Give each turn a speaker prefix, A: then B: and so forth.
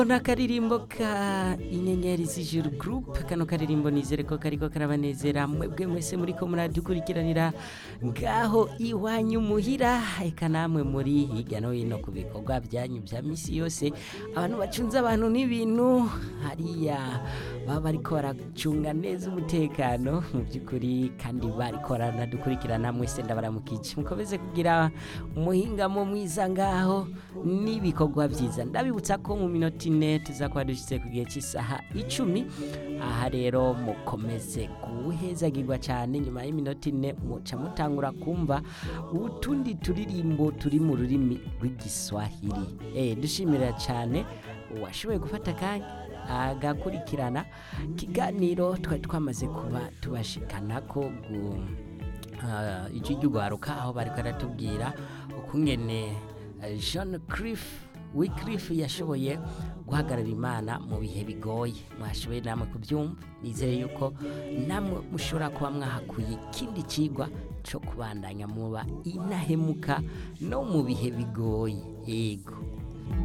A: n'akaririmbo ka inyenyeri z'ijuru group kano karirimbo nizere ko kariko karabanezera mwebwe mwese muriko muradukurikiranira ngaho iwanyu muhira eka namwe muri hirya no hino ku bikorwa byanyu bya misi yose abantu bacunze abantu n'ibintu hariya baba bariko baracunga neza umutekano mu by'ukuri kandi bariko baranadukurikirana mwese ndabaramukije mukomeze kugira umuhingamo mwiza ngaho n'ibikorwa byiza ndabibutsa ko mu minota ine tuza kuba dushyitse ku gihe cy'isaha icumi aha rero mukomeze guhezagirwa cyane nyuma y'iminota ine muca mutangura kumva utundi turirimbo turi mu rurimi rw'igiswahili eh dushimira cyane uwashoboye gufata akanya agakurikirana ikiganiro twari twamaze kuba tubashikana ko gu ijwi ry'urwaruka aho bari baratubwira ukungene eh, John Cliff Wycliffe yashoboye guhagarara imana mu bihe bigoye mwashoboye namwe kubyumva nizere yuko namwe mushobora kuba mwahakuye ikindi kigwa cyo kubandanya muba inahemuka no mu bihe bigoye yego